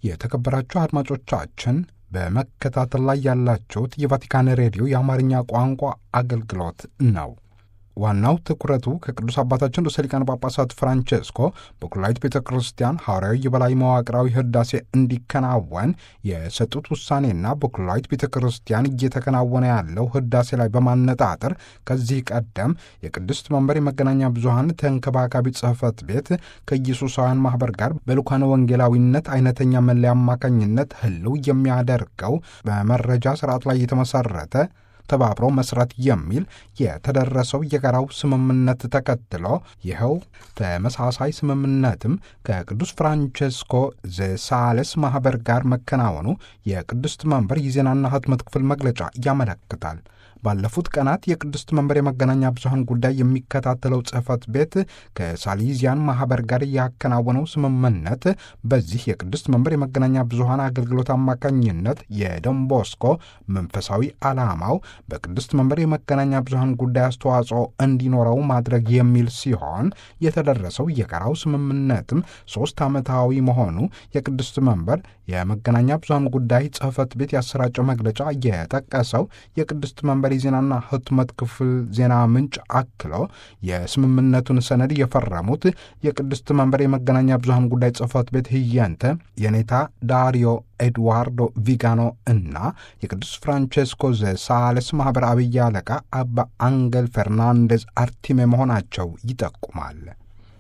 የተከበራችሁ አድማጮቻችን በመከታተል ላይ ያላችሁት የቫቲካን ሬዲዮ የአማርኛ ቋንቋ አገልግሎት ነው። ዋናው ትኩረቱ ከቅዱስ አባታችን ርዕሰ ሊቃነ ጳጳሳት ፍራንቼስኮ በኩላዊት ቤተ ክርስቲያን ሐዋርያዊ የበላይ መዋቅራዊ ህዳሴ እንዲከናወን የሰጡት ውሳኔና በኩላዊት ቤተ ክርስቲያን እየተከናወነ ያለው ህዳሴ ላይ በማነጣጠር ከዚህ ቀደም የቅድስት መንበር የመገናኛ ብዙሃን ተንከባካቢ ጽሕፈት ቤት ከኢየሱሳውያን ማኅበር ጋር በልኳነ ወንጌላዊነት አይነተኛ መለያ አማካኝነት ህልው የሚያደርገው በመረጃ ስርዓት ላይ የተመሠረተ ተባብሮ መስራት የሚል የተደረሰው የጋራው ስምምነት ተከትሎ ይኸው ተመሳሳይ ስምምነትም ከቅዱስ ፍራንቼስኮ ዘሳሌስ ማኅበር ጋር መከናወኑ የቅድስት መንበር የዜናና ህትመት ክፍል መግለጫ ያመለክታል። ባለፉት ቀናት የቅድስት መንበር የመገናኛ ብዙሃን ጉዳይ የሚከታተለው ጽሕፈት ቤት ከሳሊዚያን ማኅበር ጋር ያከናወነው ስምምነት በዚህ የቅድስት መንበር የመገናኛ ብዙሃን አገልግሎት አማካኝነት የዶንቦስኮ መንፈሳዊ ዓላማው በቅድስት መንበር የመገናኛ ብዙሃን ጉዳይ አስተዋጽኦ እንዲኖረው ማድረግ የሚል ሲሆን የተደረሰው የጋራው ስምምነትም ሦስት ዓመታዊ መሆኑ የቅድስት መንበር የመገናኛ ብዙሃን ጉዳይ ጽሕፈት ቤት ያሰራጨው መግለጫ የጠቀሰው የቅድስት መንበር የዜናና ህትመት ክፍል ዜና ምንጭ አክሎ የስምምነቱን ሰነድ የፈረሙት የቅድስት መንበር የመገናኛ ብዙሃን ጉዳይ ጽሕፈት ቤት ህየንተ የኔታ ዳሪዮ ኤድዋርዶ ቪጋኖ እና የቅዱስ ፍራንቼስኮ ዘሳሌስ ማኅበር አብይ አለቃ አባ አንገል ፈርናንዴዝ አርቲሜ መሆናቸው ይጠቁማል።